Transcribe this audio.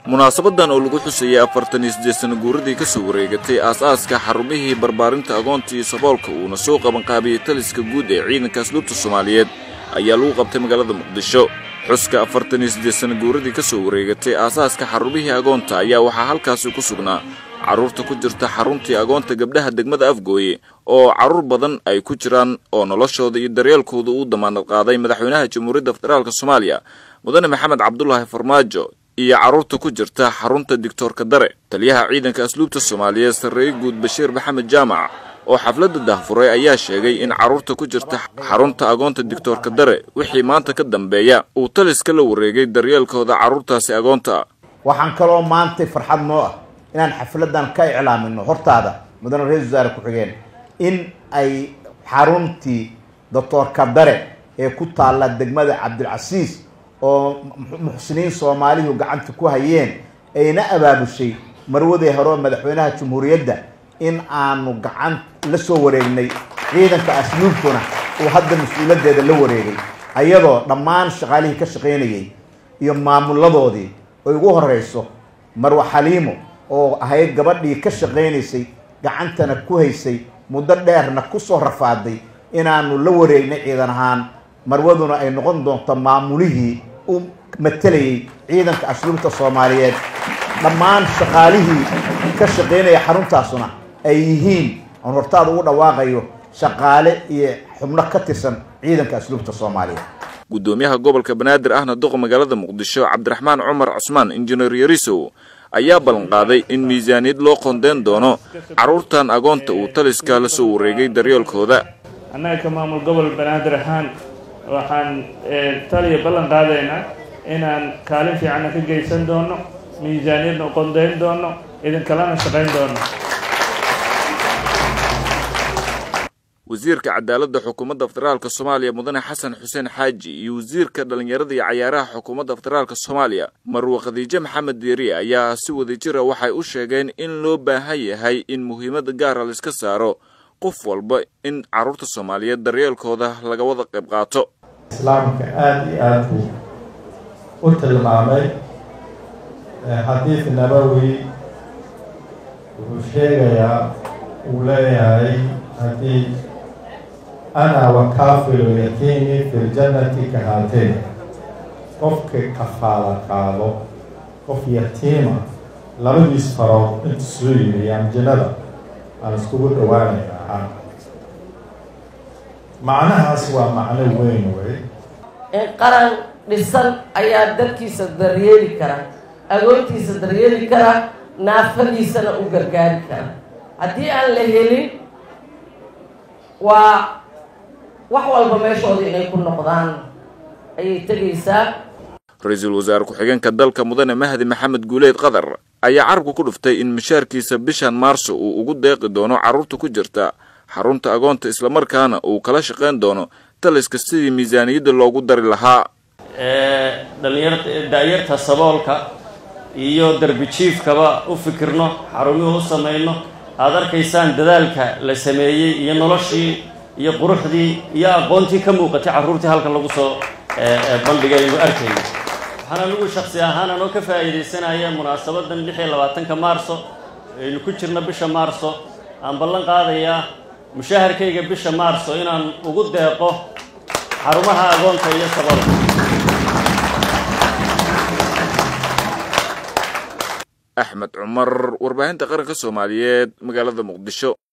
munaasabadan oo lagu xusayay afartan iyo siddeed sana guuradii ka soo wareegatay aas-aaska xarumihii barbaarinta agoonta iyo saboolka uuna soo qabanqaabiyey taliska guud ee ciidanka asluubta soomaaliyeed ayaa lagu qabtay magaalada muqdisho xuska afartan iyo siddeed sana guuradii ka soo wareegatay aasaaska xarumihii agoonta ayaa waxaa halkaasi ku sugnaa carruurta ku jirta xaruntii agoonta gabdhaha degmada afgooye oo carruur badan ay ku jiraan oo noloshooda iyo daryeelkooda uu damaanad qaaday madaxweynaha jamhuuriyadda federaalk soomaaliya mudane maxamed cabdulaahi farmaajo iyo carruurta ku jirta xarunta digtoorka dare taliyaha ciidanka asluubta soomaaliyeed sarreeye guud bashiir maxamed jaamac oo xafladda dahfuray ayaa sheegay in carruurta ku jirta xarunta agoonta digtoorka dare wixii maanta ka dambeeya uu taliska la wareegay daryeelkooda carruurtaasi agoonta waxaan kaloo maantay farxad noo ah inaan xafladan ka iclaamino hortaada mudane ra-isul wasaare ku-xigeen in ay xaruntii doctoorka dare ee ku taalla degmada cabdilcasiis oo muxsiniin soomaalihu gacanta ku hayeen ayna abaabushay marwadii hore oo madaxweynaha jamhuuriyadda in aanu gacan la soo wareegnay ciidanka asluubtuna uu hadda mas-uuladeeda la wareegay ayadoo dhammaan shaqaalihii ka shaqaynayay iyo maamuladoodii ay ugu horeyso marwa xaliimo oo ahayd gabadhii ka shaqaynaysay gacantana ku haysay muddo dheerna kusoo rafaaday inaanu la wareegnay ciidan ahaan marwaduna ay noqon doonto maamulihii u matalayay ciidanka asluubta soomaaliyeed dhammaan shaqaalihii ka shaqaynaya xaruntaasuna ay yihiin aan hortaada ugu dhawaaqayo shaqaale iyo xubno ka tirsan ciidanka asluubta soomaaliyeed guddoomiyaha gobolka banaadir ahna duqa magaalada muqdisho cabdiraxmaan cumar cusmaan injineer yarisow ayaa ballanqaaday in miisaaniyad loo qondeyn doono carruurtan agoonta uu taliska la soo wareegay daryeelkooda annaga ka maamul gobol banaadir ahaan waxaan taliya ballan qaadaynaa inaan kaalin fiicanna ka geysan doono miisaaniyadna u qondeyn doono idinkalana shaqayn doono wasiirka cadaaladda xukuumadda federaalk soomaaliya mudane xasan xuseen xaaji iyo wasiirka dhallinyarada iyo cayaaraha xukuumadda federaalk soomaaliya marwe khadiijo maxamed diiri ayaa si wadajira waxay u sheegeen in loo baahan yahay in muhiimada gaara laiska saaro qof walba in carruurta soomaaliyeed daryeelkooda laga wada qayb qaato islaamka aada iyo aada buu u tilmaamay xadiid nabowi wuxuu sheegayaa uu leeyahay haddii ana wakaafilu yatiimi fi ljannati ka haateen qofka kafaala qaado qof yatiima labadiis farood inta soo yimiyaan jannada aan iskugu dhawaanaynaa macnahaas waa macno weyn wey qaran dhisan ayaa dadkiisa daryeeli kara agoontiisa daryeeli kara naafadiisana u gargaari kara haddii aan la helin waa wax walba meeshooda inay ku noqdaan ayay tegaysaa ra-iisul wasaare ku-xigeenka dalka mudane mahdi maxamed guuleed qadar ayaa carabka ku dhuftay in mishaarkiisa bishan maarso uu ugu deeqi doono carruurta ku jirta xarunta agoonta islamarkaana uu kala shaqayn doono taliska sidii miisaaniyadda loogu dari lahaa dhalinyar da-yarta saboolka iyo darbijiifkaba u fikirno xarumihu u samayno aada arkaysaan dadaalka la sameeyey iyo noloshii iyo quruxdii iyo aqoontii ka muuqatay carruurtii halkan lagu soo bandhigaynu arkayno waxaan anigu shaksi ahaan anoo ka faa'iidaysanaya munaasabadan lix iyo labaatanka maarso aynu ku jirno bisha maarso aan ballan qaadayaa mushaharkayga bisha maarso inaan ugu deeqo xarumaha agoonta iyo saboolka axmed cumar warbaahinta qaranka soomaaliyeed magaalada muqdisho